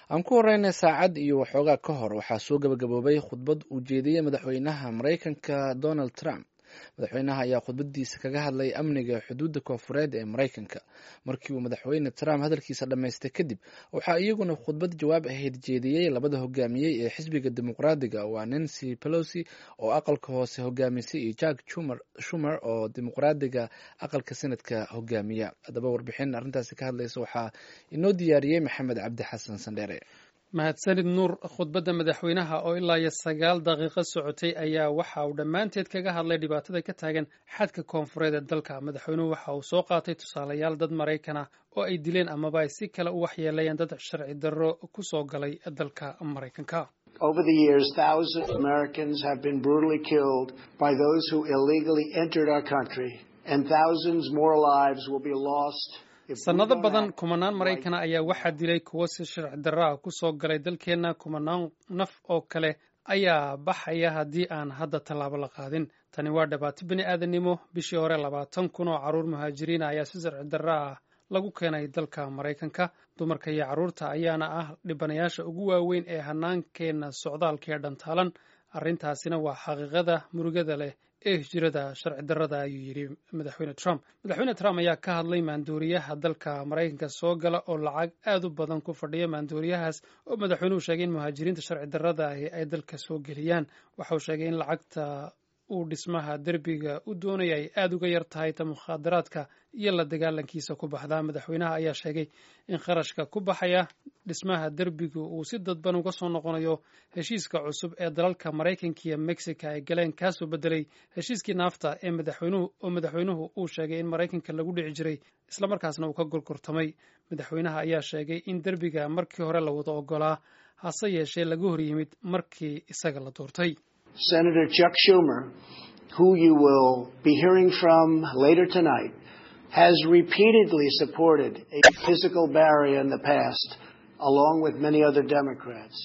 aan ku horeynay saacad iyo waxoogaa ka hor waxaa soo gabagaboobay khudbad uu jeediyey madaxweynaha maraykanka donald trump madaxweynaha ayaa khudbadiisa kaga hadlay amniga xuduudda koonfureed ee maraykanka markii uu madaxweyne trump hadalkiisa dhammaystay kadib waxaa iyaguna khudbad jawaab ahayd jeediyey labada hogaamiyey ee xisbiga dimuqraadiga waa nancy pelosi oo aqalka hoose hogaamisay iyo jack shumer oo dimuqraadiga aqalka senadka hogaamiya haddaba warbixin arrintaasi ka hadlaysa waxaa inoo diyaariyey maxamed cabdi xasan sandheere mahadsanid nuur khudbadda madaxweynaha oo ilaa iyo sagaal daqiiqo socotay ayaa waxa uu dhammaanteed kaga hadlay dhibaatada ka taagan xadka koonfureed ee dalka madaxweynuhu waxa uu soo qaatay tusaalayaal dad maraykan ah oo ay dileen amaba ay si kale u waxyeelayeen dad sharci darro ku soo galay dalka maraykanka Over the years, thousands of Americans have been brutally killed by those who illegally entered our country, and thousands more lives will be lost sannado badan kumanaan maraykana ayaa waxaa dilay kuwo si sharci darro ah ku soo galay dalkeenna kumanaan naf oo kale ayaa baxaya haddii aan hadda tallaabo la qaadin tani waa dhibaato bini aadannimo bishii hore labaatan kun oo carruur muhaajiriina ayaa si sharci darro ah lagu keenay dalka maraykanka dumarka iyo carruurta ayaana ah dhibanayaasha ugu waaweyn ee hannaankeenna socdaalka ee dhantaalan arrintaasina waa xaqiiqada murugada leh ee hijrada sharci darrada ayuu yidhi madaxweyne trump madaxweyne trump ayaa ka hadlay maandooriyaha dalka maraykanka soo gala oo lacag aad u badan ku fadhiya maandooriyahaas oo madaxweynuhu sheegay in muhaajiriinta sharci darrada ahi ay dalka soo geliyaan waxa uu sheegay in lacagta uu dhismaha derbiga u doonaya ay aada uga yar tahay ta mukhaadaraadka iyo la dagaalankiisa ku baxdaa madaxweynaha ayaa sheegay in kharashka ku baxaya dhismaha derbigu uu si dadban uga soo noqonayo heshiiska cusub ee dalalka maraykanka iyo mexica ay galeen kaasoo bedelay heshiiskii naafta ee madaxweynuhu oo madaxweynuhu uu sheegay in maraykanka lagu dhici jiray islamarkaasna uu ka gorgortamay madaxweynaha ayaa sheegay in derbiga markii hore la wada ogolaa hase yeeshee laga hor yimid markii isaga la doortay Senator Chuck Schumer, who you will be hearing from later tonight, has repeatedly supported a physical barrier in the past, along with many other Democrats.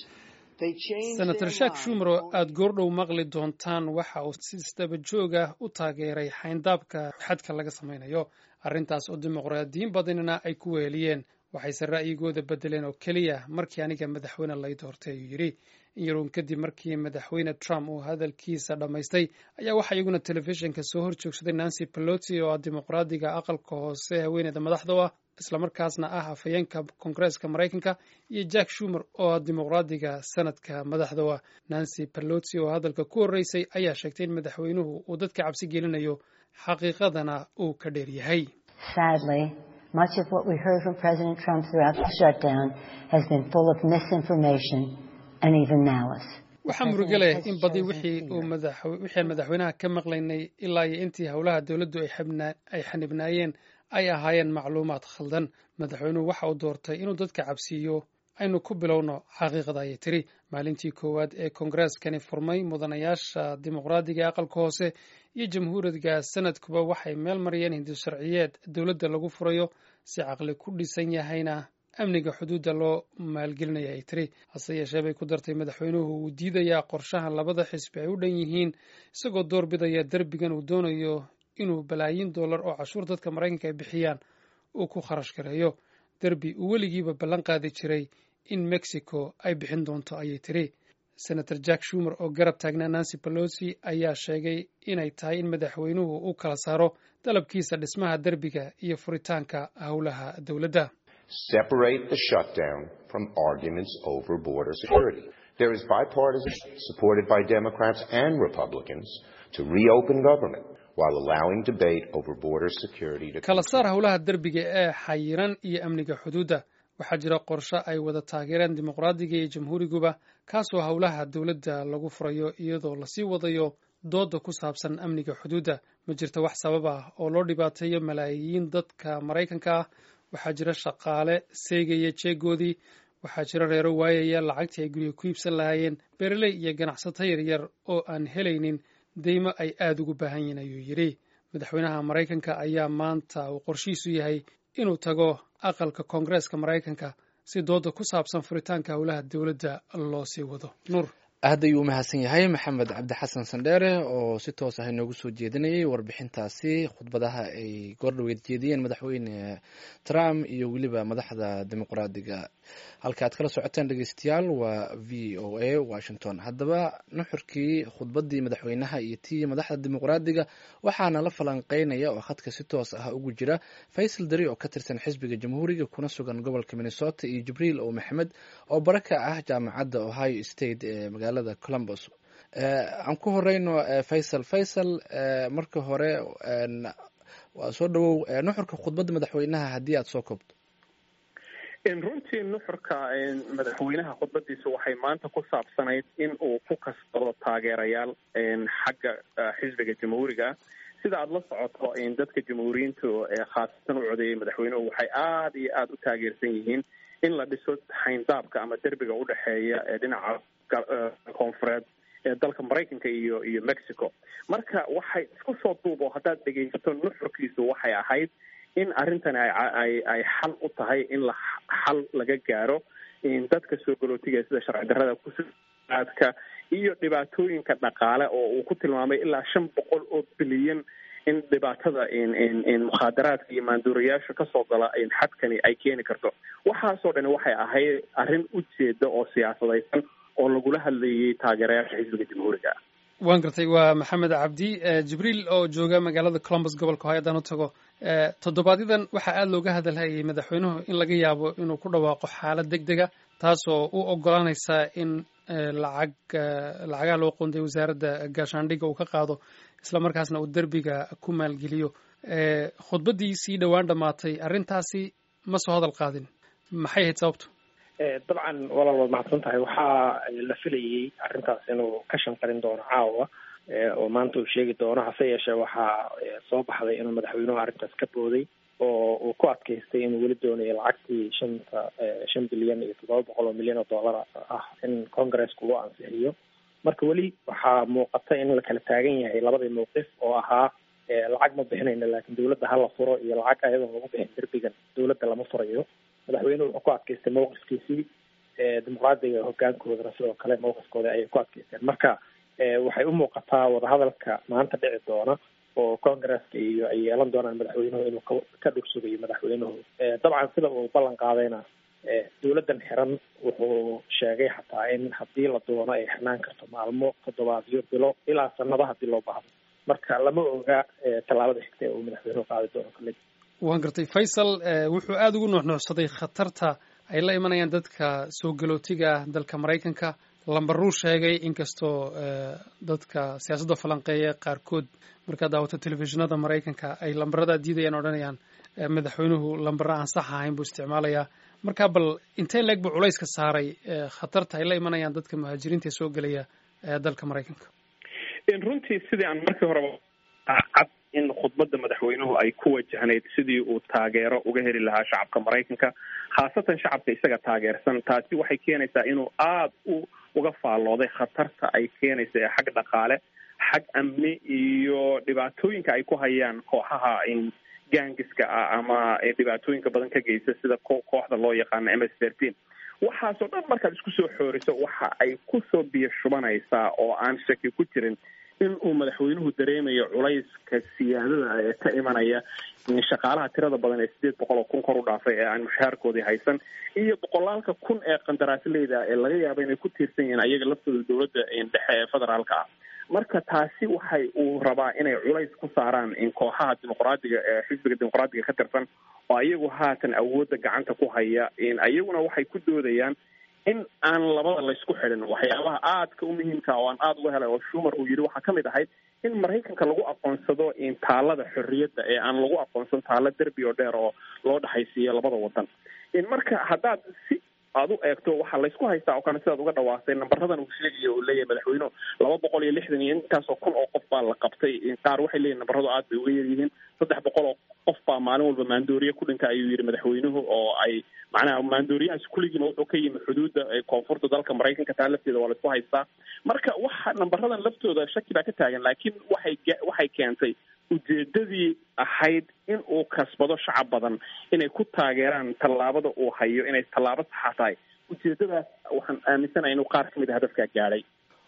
senator shak shumer oo aada goordhow maqli doontaan waxa uu si isdaba joog ah u taageeray xayndaabka xadka laga samaynayo arrintaas oo dimuqraadiyiin badanina ay ku weheliyeen waxayse ra'yigooda bedeleen oo keliya markii aniga madaxweyne lay doortay ayuu yidhi in yaruun kadib markii madaxweyne trump uu hadalkiisa dhammaystay ayaa waxaa iyaguna telefishinka soo hor joogsaday nancy pelosi oo ah dimuqraadiga aqalka hoose haweeneyda madaxda u ah islamarkaasna ah afhayeenka koongareeska maraykanka iyo jack shumer oo ah dimuqraadiga sanadka madaxda u ah nancy pelosi oo hadalka ku horreysay ayaa sheegtay in madaxweynuhu uu dadka cabsi gelinayo xaqiiqadana uu ka dheer yahay Much of what we heard from President Trump throughout the shutdown has been full of misinformation and even malice. waxaa murugo leh in badi wixii uu wixii aan madaxweynaha ka maqlaynay ilaa iyo intii howlaha dowladdu ay xanibnaayeen ay ahaayeen macluumaad khaldan madaxweynuhu waxa uu doortay inuu dadka cabsiiyo aynu ku bilowno xaqiiqada ayay tiri maalintii koowaad ee koongareskani furmay mudanayaasha dimuqraadiga aqalka hoose iyo jamhuuriga sanadkuba waxay meel mariyeen hindi sharciyeed dowladda lagu furayo si caqli ku dhisan yahayna amniga xuduudda loo maalgelinaya ay tiri hase yeeshee bay ku dartay madaxweynuhu uu diidayaa qorshahan labada xisbi ay u dhan yihiin isagoo door bidaya derbigan uu doonayo inuu balaayiin dollar oo cashuur dadka maraykanka ay bixiyaan uu ku kharash gareeyo derbi uu weligiiba ballan qaadi jiray in mexico ay bixin doonto ayay tiri senator jack shumer oo garab taagnaa nancy pelosi ayaa sheegay inay tahay in madaxweynuhu u kala saaro dalabkiisa dhismaha derbiga iyo furitaanka howlaha dowladda Separate the shutdown from arguments over border security. There is bipartisan supported by Democrats and Republicans to reopen government while allowing debate over border security to kala saar howlaha derbiga ee xayiran iyo amniga xuduudda waxaa jira qorshe ay wada taageereen dimuqraadiga iyo jamhuuriguba kaasoo howlaha dowladda lagu furayo iyadoo lasii wadayo dooda ku saabsan amniga xuduudda ma jirto wax sabab ah oo loo dhibaateeyo malaayiin dadka maraykanka ah waxaa jira shaqaale seegaya jeegoodii waxaa jira reero waayaya lacagtii ay guriga ku iibsan lahaayeen beereley iyo ganacsato yaryar oo aan helaynin deymo ay aada ugu baahan yihiin ayuu yidhi madaxweynaha maraykanka ayaa maanta uu qorshihiisu yahay inuu tago aqalka koongareeska maraykanka si dooda ku saabsan furitaanka howlaha dowladda loo sii wado nuur aad ayuu u mahadsan yahay maxamed cabdi xasan sandheere oo si toos ah inoogu soo jeedinayay warbixintaasi khudbadaha ay goordhaweed jeediyeen madaxweyne trump iyo weliba madaxda dimuqraadiga halka aad kala socoteen dhegeystayaal waa v o a washington haddaba nuxurkii khudbaddii madaxweynaha iyo tii madaxda dimuqraadiga waxaana la falanqeynaya oo khadka si toos ah ugu jira faysal dari oo ka tirsan xisbiga jamhuuriga kuna sugan gobolka minnesota iyo jibriil o maxamed oo bara ka ah jaamacadda ohio state ee magaalada columbus aan ku horeyno faysal faysal marka hore waa soo dhawow nuxurka khudbadda madaxweynaha haddii aad soo koobto runtii nuxurka madaxweynaha khudbadiisa waxay maanta ku saabsanayd in uu ku kasbado taageerayaal xagga xisbiga jamhuuriga sida aada la socoto dadka jamhuuriyiinta khaasatan u codeeyay madaxweynuhu waxay aada iyo aada u taageersan yihiin in la dhiso xayndaabka ama derbiga udhexeeya ee dhinaca koonfureed ee dalka maraykanka iyo iyo mexico marka waxay isku soo duubo haddaad dhegaysato nuxurkiisu waxay ahayd in arrintani ay ay xal u tahay in la xal laga gaaro dadka soo galootiga sida sharci darrada kusaadka iyo dhibaatooyinka dhaqaale oo uu ku tilmaamay ilaa shan boqol oo bilyan in dhibaatada mukhaadaraadka iyo maanduurayaasha kasoo gala xadkani ay keeni karto waxaasoo dhani waxay ahayd arrin ujeeda oo siyaasadaysan oo lagula hadlayay taageerayaasha xisbiga jamhuuriga waan gartay waa maxamed cabdi jibriil oo jooga magaalada columbus gobolka ohio haddaan u tago toddobaadyaddan waxaa aada looga hadalhayay madaxweynuhu in laga yaabo inuu ku dhawaaqo xaalad deg dega taasoo u ogolaanaysa in lacag lacagaha loo qoonday wasaaradda gaashaandhigga uu ka qaado isla markaasna uu derbiga ku maalgeliyo khudbaddii sii dhowaan dhammaatay arrintaasi ma soo hadal qaadin maxay ahayd sababtu dabcan walaal waad mahadsan tahay waxaa la filayay arrintaas inuu ka shanqarin doono caawa oo maanta uu sheegi doono hase yeeshee waxaa soo baxday inuu madaxweynuhu arrintaas ka booday oo uu ku adkaystay inuu weli doonayo lacagtii shanta shan bilyan iyo toddoba boqol oo milyan oo dollar ah in congresska uu ansixiyo marka weli waxaa muuqata in la kala taagan yahay labadii mawqif oo ahaa lacag ma bixinayno laakiin dawladda hala furo iyo lacag ayadoon lagu bixin derbigan dawladda lama furayo madaxweynuhu wuxuu ku adkaystay mawqifkiisii dimuqraadiga hogaankoodana sidoo kale mawqifkooda ayay ku adkaysteen marka waxay u muuqataa wadahadalka maanta dhici doona oo congresska iyo ay yeelan doonaan madaxweynuhu inuu ka dhursugayo madaxweynuhu dabcan sida uu ballan qaadayna dawladdan xiran wuxuu sheegay xataa in haddii la doono ay xirnaan karto maalmo toddobaadyo bilo ilaa sanado haddii loo baahdo marka lama oga tallaabada xigta ee uu madaxweynuhu qaadi doono kale waan gartay faysal wuxuu aada ugu nuuxnuuxsaday khatarta ay la imanayaan dadka soo galootiga ah dalka maraykanka lambaruu sheegay inkastoo dadka siyaasadda falanqeeya qaarkood markaad daawato telefishinada maraykanka ay lambarada diidayaan odhanayaan madaxweynuhu lambara aan sax ahayn buu isticmaalayaa marka bal intee leeg buu culayska saaray khatarta ay la imanayaan dadka muhaajiriinta ee soo gelaya dalka maraykanka runtii sidii aan markii horeba cad in khudbadda madaxweynuhu ay ku wajahnayd sidii uu taageero uga heli lahaa shacabka maraykanka khaasatan shacabka isaga taageersan taasi waxay keenaysaa inuu aada u uga faallooday khatarta ay keenaysa ee xag dhaqaale xag amni iyo dhibaatooyinka ay ku hayaan kooxaha gaangiska ah ama dhibaatooyinka badan ka geysta sida kooxda loo yaqaano m s thirteen waxaasoo dhan markaad isku soo xooriso waxa ay kusoo biyo shubanaysaa oo aan shaki ku jirin in uu madaxweynuhu dareemayo culayska siyaadada ee ka imanaya shaqaalaha tirada badan ee sideed boqol oo kun kor u dhaafay ee aan mushaharkoodii haysan iyo boqolaalka kun ee qandaraasleyda ee laga yaabo inay ku tiirsan yihiin ayaga laftooda dowladda dhexe ee federaalka ah marka taasi waxay uu rabaa inay culays ku saaraan in kooxaha dimuqraadiga ee xisbiga dimuqraadiga ka tirsan oo ayagu haatan awoodda gacanta ku haya ayaguna waxay ku doodayaan in aan labada laysku xidhin waxyaabaha aadka u muhiimka oo aan aada uga helay oo shumar uu yidhi waxaa kamid ahayd in maraykanka lagu aqoonsado taalada xorriyadda ee aan lagu aqoonsan taalo derbi oo dheer oo loo dhexaysiiyo labada wadan marka haddaad si aada u eegto waxaa laysku haystaa oo kale sidaad uga dhawaastay nambaradan uu sheegayo uu leeyahay madaxweynuhu laba boqol iyo lixdan iyo intaasoo kun oo qof baa la qabtay qaar waxay leeyihin nambaradu aad bay uga yaryihiin saddex boqol oo qof baa maalin walba maandooriye ku dhinta ayuu yidhi madaxweynuhu oo ay macnaha maandooriyahaas kulligiina wuxuu ka yimi xuduudda koonfurta dalka maraykanka taa lafteeda waa laysku haystaa marka waxa nambaradan laftooda shaki baa ka taagan laakiin waxay waxay keentay ujeedadii ahayd in uu kasbado shacab badan inay ku taageeraan tallaabada uu hayo inay tallaabo saxa tahay ujeedadaas waxaan aaminsanahay inuu qaar kamid a hadafkaa gaadhay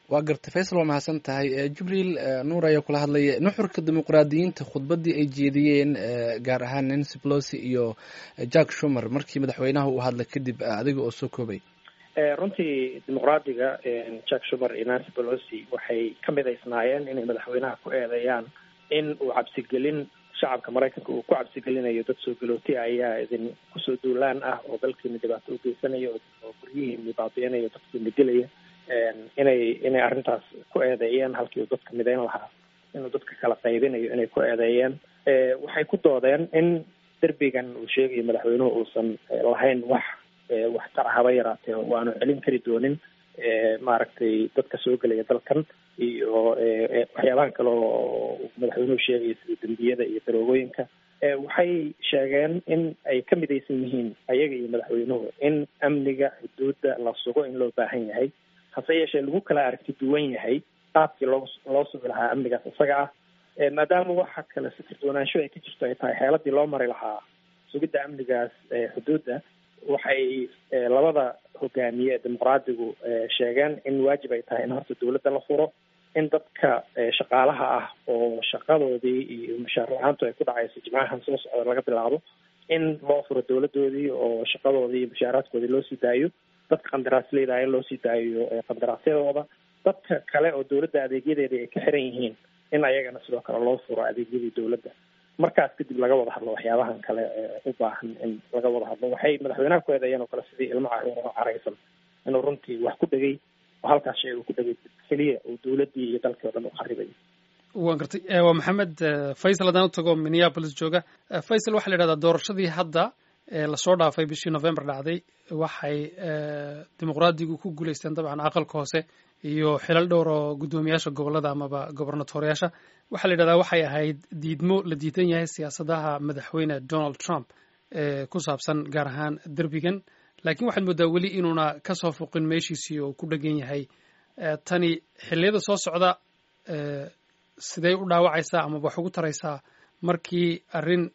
waa gartay faysal waa mahadsan tahay jibriil nuur ayaa kula hadlaya nuxurka dimuqraadiyiinta khudbaddii ay jeediyeen gaar ahaan nancy pelosi iyo jack shumer markii madaxweynaha uu hadlay kadib adiga oo soo koobay runtii dimuqraadiga jack shumer iyo nancy pelosi waxay ka midaysnaayeen inay madaxweynaha ku eedeeyaan in uu cabsigelin shacabka maraykanka uu ku cabsigelinayo dad soo galooti ayaa idin kusoo duulaan ah oo dalkiina dhibaato u geysanaya oo guryihiina baabiinaya dadkiina dilaya inay inay arrintaas ku eedeeyeen halkii uu dadka midayn lahaa inuu dadka kala qaybinayo inay ku eedeeyeen waxay ku doodeen in derbigan uu sheegayo madaxweynuhu uusan lahayn wax waxtar haba yaraatee oo aanu celin kari doonin maaragtay dadka soo gelaya dalkan iyo waxyaabahan kale oo madaxweynuhu sheegaya sida dembiyada iyo daroogooyinka waxay sheegeen in ay ka midaysan yihiin ayaga iyo madaxweynuhu in amniga xuduudda la sugo in loo baahan yahay hase yeeshee lagu kala aragti duwan yahay qaabkii loo loo sugi lahaa amnigaas isaga ah maadaama waxa kale fikir doonaansho ay ka jirto ay tahay xeeladii loo mari lahaa sugidda amnigaas xuduudda waxay labada hogaamiye ee dimuqraadigu sheegeen in waajib ay tahay in horta dawladda la furo in dadka shaqaalaha ah oo shaqadoodii iyo mushaar la-aantu ay ku dhacayso jimcahan soo socda laga bilaabo in loo furo dawladoodii oo shaqadoodii iyo mushaaraadkoodii loo sii daayo dadka qandaraasleyda in loo sii daayo qandaraasyadooda dadka kale oo dawladda adeegyadeeda ay ka xiran yihiin in ayagana sidoo kale loo furo adeegyadii dawladda markaas kadib laga wada hadlo waxyaabahan kale u baahan in laga wada hadlo waxay madaxweynaha ku eedeeyeen oo kale sidii ilmo caruur oo caraysan inuu runtii wax ku dhegay oo halkaas shay uu ku dhegay keliya uu dawladdii iyo dalkii o dhan u kharibayo waan gartay waa maxamed faysal haddaan u tago minneapolis jooga faysal waxaa la yidhahdaa doorashadii hadda lasoo dhaafay bishii november dhacday waxay dimuqraadigu ku guulaysteen dabcan aqalka hoose iyo xilal dhowr oo guddoomiyaasha gobollada amaba gobernatoriyaasha waxaa la yidhahdaa waxay ahayd diidmo la diidan yahay siyaasadaha madaxweyne donald trump ee ku saabsan gaar ahaan derbigan laakiin waxaad mooddaa weli inuuna ka soo fuqin meeshiisii oo ku dhegan yahay tani xilliyada soo socda sidee u dhaawacaysaa ama wax ugu taraysaa markii arrin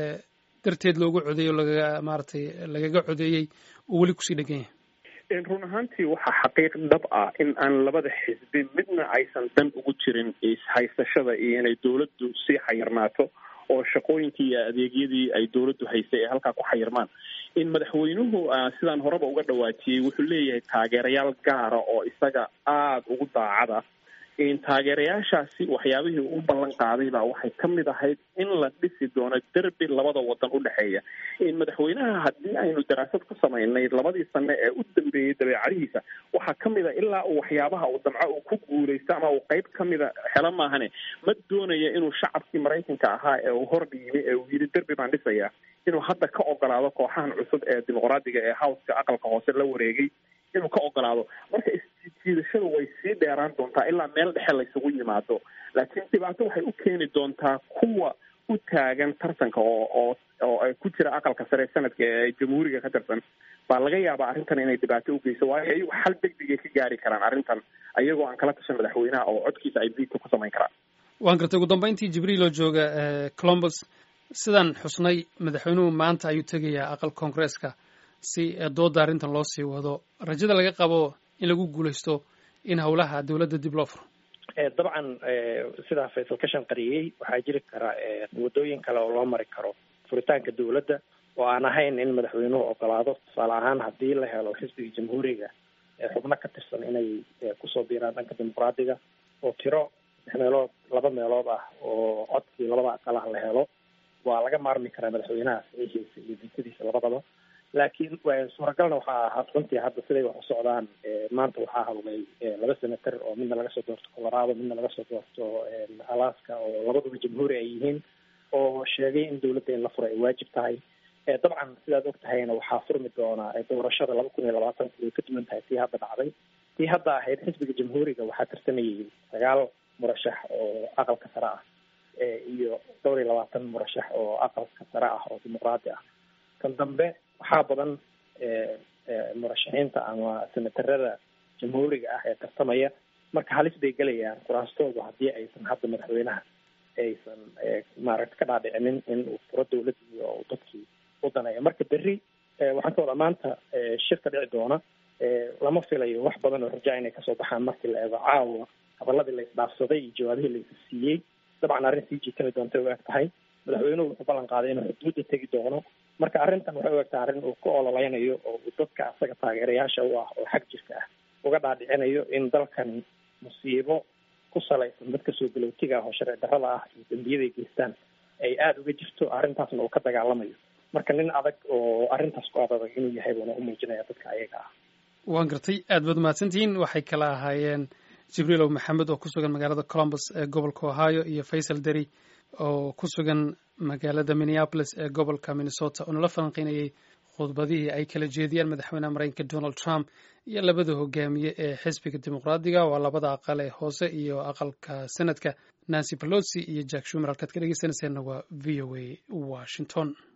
darteed loogu codeeyo lagaga maaragtay lagaga codeeyey oo weli kusii dhegan yahay run ahaantii waxaa xaqiiq dhab ah in aan labada xisbi midna aysan dan ugu jirin ishaysashada iyo inay dawladdu sii xayirnaato oo shaqooyinkii iyo adeegyadii ay dawladdu haysay ay halkaa ku xayirmaan in madaxweynuhu sidaan horeba uga dhawaajiyey wuxuu leeyahay taageerayaal gaara oo isaga aada ugu daacada taageerayaashaasi waxyaabihii u ballan qaaday baa waxay ka mid ahayd in la dhisi doono derbi labada wadan u dhexeeya madaxweynaha haddii aynu daraasad ku samaynay labadii sane ee u dambeeyey dabeecadihiisa waxaa ka mid a ilaa uu waxyaabaha uu damco uu ku guulaysto ama uu qeyb ka mida helo maahane ma doonaya inuu shacabkii maraykanka ahaa ee uu hordhiibay ee uu yidhi derbi baan dhisayaa inuu hadda ka ogolaado kooxahan cusub ee dimuqraadiga ee howska aqalka hoose la wareegay inuu ka ogolaado marka isjiidashadu way sii dheeraan doontaa ilaa meel dhexe laysugu yimaado laakiin dhibaato waxay u keeni doontaa kuwa u taagan tartanka oo oo oo ku jira aqalka sare sanadka ee jamhuuriga ka tirsan baa laga yaabaa arrintan inay dhibaato u geyso waayo ayagu xal degdegay ka gaari karaan arrintan ayagoo aan kala tashan madaxweynaha oo codkiisa ay biidka ku samayn karaan waan gartay ugu dambeyntii jibriil oo jooga colombus sidaan xusnay madaxweynuhu maanta ayuu tegayaa aqal koongresska si dooda arrintan loo sii wado rajada laga qabo in lagu guulaysto in howlaha dawladda dib loo furo dabcan sidaa faysal ka shanqariyey waxaa jiri kara wadooyin kale oo loo mari karo furitaanka dawladda oo aan ahayn in madaxweynuhu ogolaado tusaale ahaan haddii la helo xisbiga jamhuuriga xubno ka tirsan inay kusoo biiraan dhanka dimuqraadiga oo tiro saddex meelood laba meelood ah oo codkii labada aqalah la helo waa laga maarmi karaa madaxweynaha saxiixiisa iyo diintadiisa labadaba laakiin suuragalna waxaa ahaa runtii hadda siday wax u socdaan maanta waxaa hadlay laba senator oo midna laga soo doorto colorado midna laga soo doorto alaska oo labaduba jamhuuri ay yihiin oo sheegay in dawladda in la furo ay waajib tahay dabcan sidaad og tahayna waxaa furmi doonaa doorashada laba kun iyo labaatanka way ka duwan tahay tii hadda dhacday tii hadda ahayd xisbiga jamhuuriga waxaa tirsamayay sagaal murashax oo aqalka sare ah iyo dhowr iyo labaatan murashax oo aqalka sare ah oo dimuqraadi ah kan dambe waxaa badan murashaxiinta ama senatarada jamhuuriga ah ee tartamaya marka halis bay gelayaan kuraastoodu haddii aysan hadda madaxweynaha aysan maaragta ka dhaadhicinin in uu furo dawladdii oo dadkii u daneeyo marka berri waxaan ka wadaa maanta shirka dhici doona lama filayo wax badan oo rajaa inay kasoo baxaan markii la eego caawa hadaladii la isdhaafsaday iyo jawaabihii la is siiyey dabcan arrin sii jiitami doontay u eg tahay madaxweynuhu wuxuu ballan qaaday inuu xuduudda tegi doono marka arrintan waxay u egtahay arrin uu ku ololeynayo oo uu dadka asaga taageerayaasha u ah oo xag jirka ah uga dhaadhicinayo in dalkani musiibo ku salaysan dadka soo galowtiga ah oo sharci darrada ah iyo dembiyaday geystaan ay aada uga jirto arrintaasna uu ka dagaalamayo marka nin adag oo arrintaas ku adadag inuu yahay buuna u muujinaya dadka ayaga ah waan gartay aad baad mahadsantihiin waxay kala ahaayeen jibriilow maxamed oo ku sugan magaalada columbus ee gobolka ohio iyo faysal deri oo ku sugan magaalada minneapolis ee gobolka minnesota oo nala falanqeynayay khudbadihii ay kala jeediyaan madaxweyneha mareykanka donald trump iyo labada hogaamiye ee xisbiga dimuqraadiga waa labada aqal ee hoose iyo aqalka senadka nancy pelosi iyo jack shumer halkaad ka dhegeysanayseena waa v o a washington